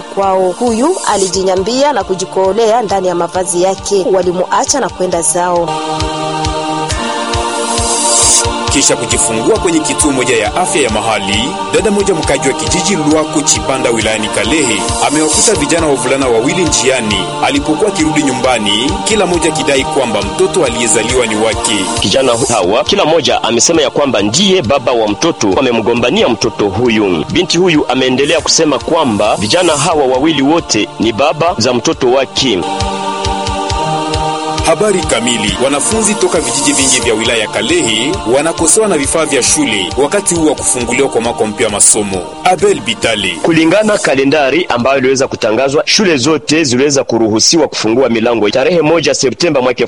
kwao. Huyu alijinyambia na kujikoolea ndani ya mavazi yake, walimuacha na kwenda zao. Kisha kujifungua kwenye kituo moja ya afya ya mahali, dada moja mkaji wa kijiji Lwako Chipanda wilayani Kalehe amewakuta vijana wavulana wawili njiani alipokuwa akirudi nyumbani, kila mmoja akidai kwamba mtoto aliyezaliwa ni wake. Kijana hawa kila mmoja amesema ya kwamba ndiye baba wa mtoto, amemgombania mtoto huyu. Binti huyu ameendelea kusema kwamba vijana hawa wawili wote ni baba za mtoto wake. Habari kamili. Wanafunzi toka vijiji vingi vya wilaya ya Kalehe wanakosewa na vifaa vya shule wakati huu wa kufunguliwa kwa mwaka mpya wa masomo. Abel Bitale. Kulingana kalendari ambayo iliweza kutangazwa, shule zote ziliweza kuruhusiwa kufungua milango tarehe moja Septemba mwaka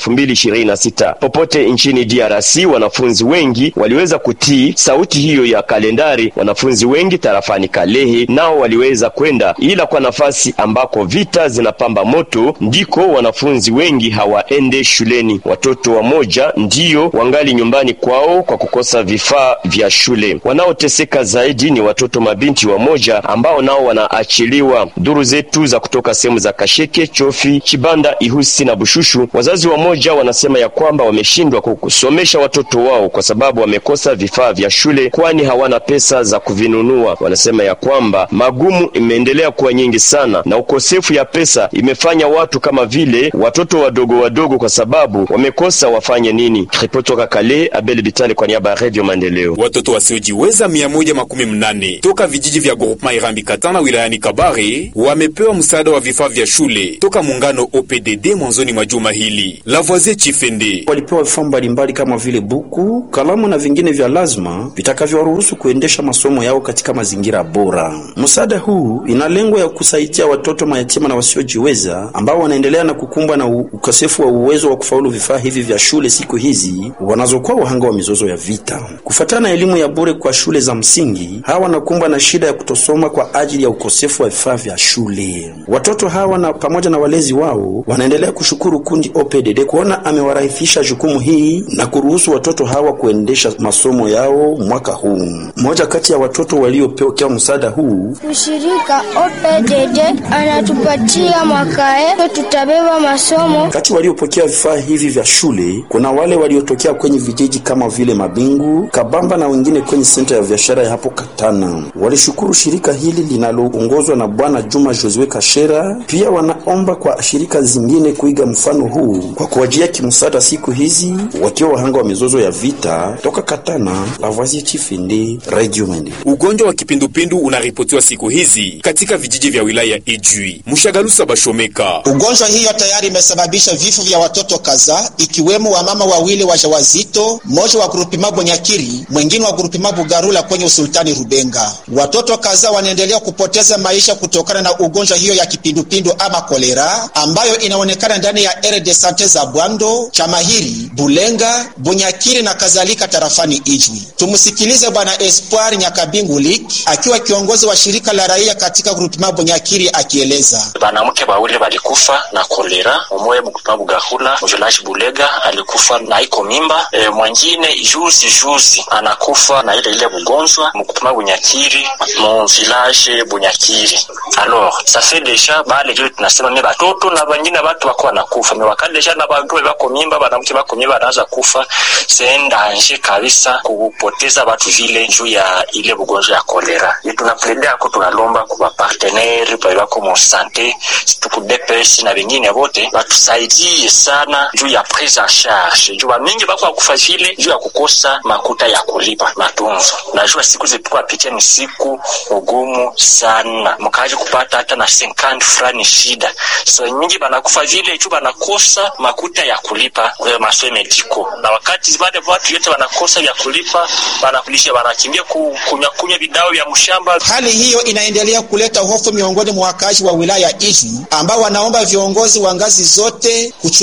2026. Popote nchini DRC, wanafunzi wengi waliweza kutii sauti hiyo ya kalendari. Wanafunzi wengi tarafani Kalehe nao waliweza kwenda, ila kwa nafasi ambako vita zinapamba moto ndiko wanafunzi wengi hawaende shuleni. Watoto wamoja ndiyo wangali nyumbani kwao kwa kukosa vifaa vya shule. Wanaoteseka zaidi ni watoto mabinti wamoja ambao nao wanaachiliwa. Duru zetu za kutoka sehemu za Kasheke, Chofi, Chibanda, Ihusi na Bushushu, wazazi wamoja wanasema ya kwamba wameshindwa kusomesha watoto wao kwa sababu wamekosa vifaa vya shule, kwani hawana pesa za kuvinunua. Wanasema ya kwamba magumu imeendelea kuwa nyingi sana na ukosefu ya pesa imefanya watu kama vile watoto wadogo wadogo kwa sababu wamekosa wafanye nini. Ripoti toka Kale, Abel Bitale kwa niaba ya Radio Maendeleo. Watoto wasiojiweza mia moja makumi mnane toka vijiji vya Groupema Irambi Katana wilayani Kabare wamepewa msaada wa vifaa vya shule toka muungano OPDD mwanzoni mwa juma hili. Lavoisier Chifende walipewa vifaa mbalimbali kama vile buku, kalamu na vingine vya lazima vitakavyowaruhusu kuendesha masomo yao katika mazingira bora. Msaada huu ina lengo ya kusaidia watoto mayatima na wasiojiweza ambao wanaendelea na kukumbwa na ukosefu wa uwezo wa kufaulu vifaa hivi vya shule siku hizi wanazokuwa wahanga wa mizozo ya vita. Kufuatana na elimu ya bure kwa shule za msingi, hawa wanakumbwa na shida ya kutosoma kwa ajili ya ukosefu wa vifaa vya shule. Watoto hawa na pamoja na walezi wao wanaendelea kushukuru kundi OPDD kuona amewarahisisha jukumu hii na kuruhusu watoto hawa kuendesha masomo yao mwaka huu. Mmoja kati ya watoto waliopokea msaada huu, ushirika OPDD anatupatia mwakae, tutabeba masomo kati waliopokea vifaa hivi vya shule kuna wale waliotokea kwenye vijiji kama vile Mabingu, Kabamba na wengine kwenye senta ya biashara ya hapo Katana. Walishukuru shirika hili linaloongozwa na Bwana Juma Josue Kashera. Pia wanaomba kwa shirika zingine kuiga mfano huu kwa kuwajia kimsaada siku hizi wakiwa wahanga wa mizozo ya vita. Toka Katana, Lavoisier Chifindi, Radio Mende. Ugonjwa wa kipindupindu unaripotiwa siku hizi katika vijiji vya wilaya ya Ijwi. Mshagalusa Bashomeka. Ugonjwa hiyo tayari imesababisha vifo vya watoto kadhaa ikiwemo wamama wawili wajawazito, mmoja wa grupima Bonyakiri, mwingine wa grupima Bugarula kwenye usultani Rubenga. Watoto kadhaa wanaendelea kupoteza maisha kutokana na ugonjwa hiyo ya kipindupindu ama kolera ambayo inaonekana ndani ya ere de sante za Bwando, Chamahiri, Bulenga, Bunyakiri na kadhalika tarafani Ijwi. Tumsikilize Bwana Espoir Nyakabingu Lik akiwa kiongozi wa shirika la raia katika grupima Bunyakiri akieleza. Banamke wawili walikufa na kolera, umoja mkupima Bugahula mjulashi Bulega alikufa na iko mimba e, mwingine juzi juzi anakufa na ile ile bugonjwa mkupima Bunyakiri mu village Bunyakiri. Alors ça fait déjà bale juu tunasema ni batoto na wengine watu wako wanakufa me wakati deja na bagwe bako mimba banamke bako mimba anaanza kufa c'est danger kabisa kupoteza watu vile juu ya ile bugonjwa ya kolera. Ni tunaplede ako tunalomba kwa partenaire pa bako mu sante tuku DPS na wengine wote watusaidie sana juu ya prise en charge juu mingi bako akufa vile juu ya kukosa makuta ya kulipa matunzo. Najua siku zilikuwa pitia ni siku ugumu sana, mkaji kupata hata na 50 fulani shida. So mingi banakufa vile juu banakosa makuta ya kulipa kwa masomo mediko, na wakati wale watu yote wanakosa ya kulipa, banakulisha banakimbia kunywa kunywa vidao vya mshamba. Hali hiyo inaendelea kuleta hofu miongoni mwa wakazi wa wilaya Ijwi ambao wanaomba viongozi wa ngazi zote kuchukua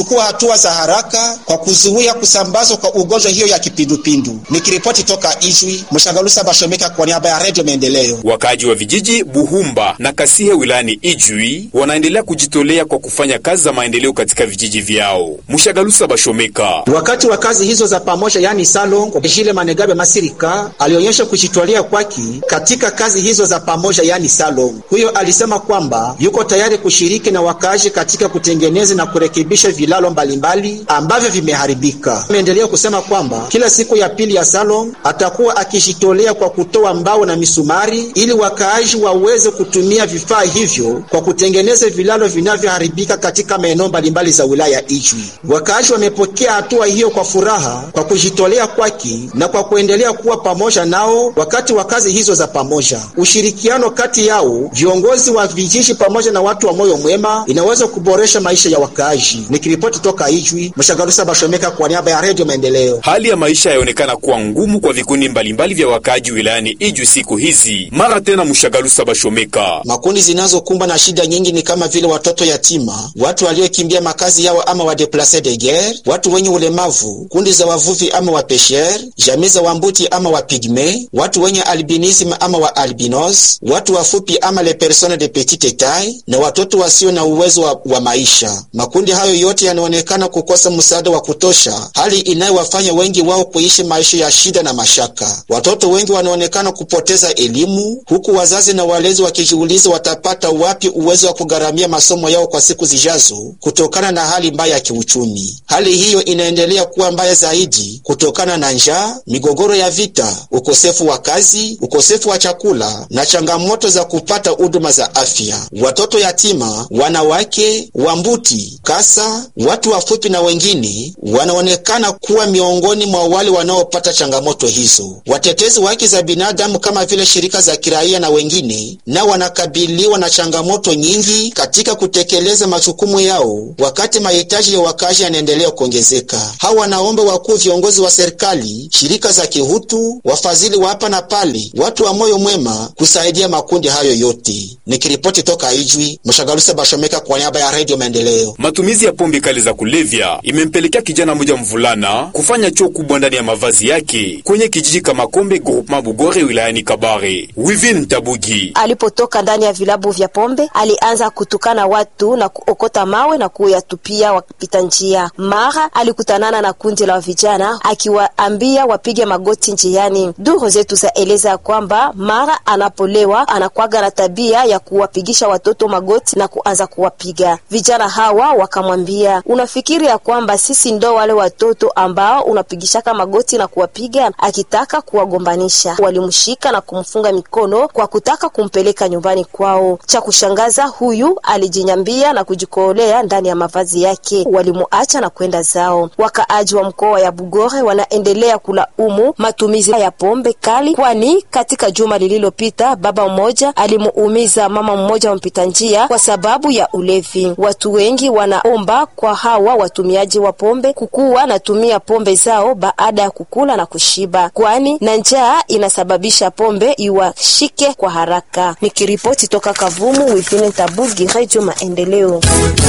kuchukua hatua za haraka kwa kuzuia kusambazwa kwa ugonjwa hiyo ya kipindupindu. Nikiripoti toka Ijwi, Mshagalusa Bashomeka kwa niaba ya Redio Maendeleo. Wakaaji wa vijiji Buhumba na Kasihe wilayani Ijwi wanaendelea kujitolea kwa kufanya kazi za maendeleo katika vijiji vyao. Mshagalusa Bashomeka Wakati wa kazi hizo za pamoja, yani salon, Jile Manegabe Masirika alionyesha kujitolea kwake katika kazi hizo za pamoja, yani salon. Huyo alisema kwamba yuko tayari kushiriki na wakaaji katika kutengeneza na kurekebisha vilalo mbalimbali ambavyo vimeharibika. Ameendelea kusema kwamba kila siku ya pili ya salon atakuwa akijitolea kwa kutoa mbao na misumari ili wakaaji waweze kutumia vifaa hivyo kwa kutengeneza vilalo vinavyoharibika katika maeneo mbalimbali za wilaya Ijwi. Wakaaji wamepokea hatua hiyo kwa furaha kwa kujitolea kwake na kwa kuendelea kuwa pamoja nao wakati wa kazi hizo za pamoja. Ushirikiano kati yao viongozi wa vijiji pamoja na watu wa moyo mwema inaweza kuboresha maisha ya wakaaji. Nikiripoti toka Ijwi, Mshagarusa Bashomeka kwa niaba ya Redio Maendeleo. Hali ya maisha yaonekana kuwa ngumu kwa vikundi mbalimbali vya wakaaji wilayani Ijwi siku hizi. Mara tena Mshagalusa Bashomeka Makundi zinazokumbwa na shida nyingi ni kama vile watoto yatima, watu waliokimbia makazi yao ama wadeplace de guerre, watu wenye ulemavu, kundi za wavuvi ama wapesher, jamii za wambuti ama wapigme, watu wenye albinism ama wa albinos, watu wafupi ama les personnes de petite taille, na watoto wasio na uwezo wa, wa maisha. Makundi hayo yote yanaonekana kukosa msaada wa kutosha, hali inayowafanya wengi wao kuishi maisha ya shida na mashaka. Watoto wengi wanaonekana kupoteza elimu, huku wazazi na walezi wakijiuliza watapata wapi uwezo wa kugharamia masomo yao kwa siku zijazo kutokana na hali mbaya ya kiuchumi. Hali hiyo inaendelea kuwa mbaya zaidi kutokana na njaa, migogoro ya vita, ukosefu wa kazi, ukosefu wa chakula na changamoto za kupata huduma za afya. Watoto yatima, wanawake, wambuti, kasa, watu wafupi na wengine wanaonekana kuwa miongoni mwa wale wanaopata changamoto hizo. Watetezi wa haki za binadamu kama vile shirika za kiraia na wengine nao wanakabiliwa na changamoto nyingi katika kutekeleza majukumu yao, wakati mahitaji ya wakazi yanaendelea kuongezeka. Hawa wanaomba wakuu viongozi wa serikali, shirika za kihutu, wafadhili wa hapa na pale, watu wa moyo mwema kusaidia makundi hayo yote. Nikiripoti toka Ijwi, Mshagalusa Bashomeka kwa niaba ya Redio Maendeleo. Matumizi ya pombe kali za kulevya imempelekea kijana mmoja mvulana kufanya choo kubwa ndani ya mavazi yake kwenye kijiji Kamakombe groupement Bugore wilayani Kabare. Wivin Tabugi Alipotoka ndani ya vilabu vya pombe, alianza kutukana watu na kuokota mawe na kuyatupia wapita njia. Mara alikutanana na kundi la vijana akiwaambia wapige magoti njiani. Duru zetu za eleza kwamba mara anapolewa anakwaga na tabia ya kuwapigisha watoto magoti na kuanza kuwapiga. Vijana hawa wakamwambia, unafikiri ya kwamba sisi ndo wale watoto ambao unapigishaka magoti na kuwapiga? Akitaka kuwagombanisha, walimshika na kumfunga mikono kwa kutaka kumpeleka nyumbani kwao. Cha kushangaza, huyu alijinyambia na kujikoolea ndani ya mavazi yake, walimuacha na kwenda zao. Wakaaji wa mkoa ya Bugore wanaendelea kulaumu matumizi ya pombe kali, kwani katika juma lililopita baba mmoja alimuumiza mama mmoja wa mpita njia kwa sababu ya ulevi. Watu wengi wanaomba kwa hawa watumiaji wa pombe kukuwa natumia pombe zao baada ya kukula na kushiba, kwani na njaa inasababisha pombe iwashike kwa haraka. Nikiripoti toka Kavumu, Wifine Tabugi, Radio Maendeleo.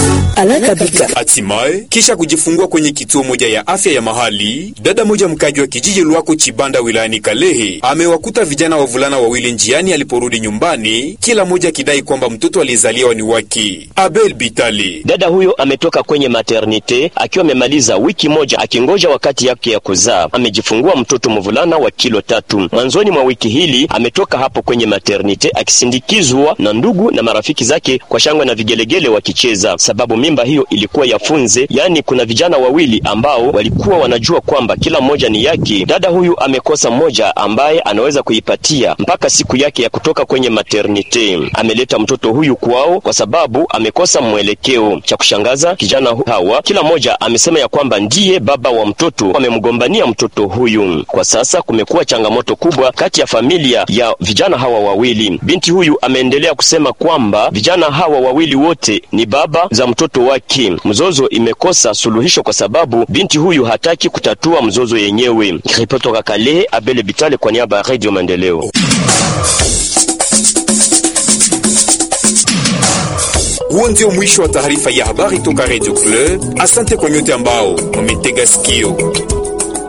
Hatimaye, kisha kujifungua kwenye kituo moja ya afya ya mahali, dada moja mkaji wa kijiji Lwako Chibanda wilayani Kalehe amewakuta vijana wavulana wawili njiani aliporudi nyumbani, kila mmoja akidai kwamba mtoto aliyezaliwa ni wake. Abel Bitali Dada huyo ametoka kwenye maternite akiwa amemaliza wiki moja akingoja wakati yake ya kuzaa. Amejifungua mtoto mvulana wa kilo tatu. Mwanzoni mwa wiki hili ametoka hapo kwenye maternite akisindikizwa na ndugu na marafiki zake kwa shangwe na vigelegele wakicheza, sababu mimba hiyo ilikuwa ya funze, yaani kuna vijana wawili ambao walikuwa wanajua kwamba kila mmoja ni yake. Dada huyu amekosa mmoja ambaye anaweza kuipatia mpaka siku yake ya kutoka kwenye maternite. Ameleta mtoto huyu kwao kwa sababu amekosa mwelekeo. Cha kushangaza, kijana hu- hawa kila mmoja amesema ya kwamba ndiye baba wa mtoto, amemgombania mtoto huyu. Kwa sasa kumekuwa changamoto kubwa kati ya familia ya vijana hawa wawili. Binti huyu ameendelea kusema kwamba vijana hawa wawili wote ni baba za mtoto wake. Mzozo imekosa suluhisho kwa sababu binti huyu hataki kutatua mzozo yenyewe. Ripoti toka Kalehe, Abele Bitale kwa niaba ya Radio Maendeleo. Huo ndio mwisho wa taarifa ya habari toka Radio Club. Asante kwa nyote ambao mumetega sikio.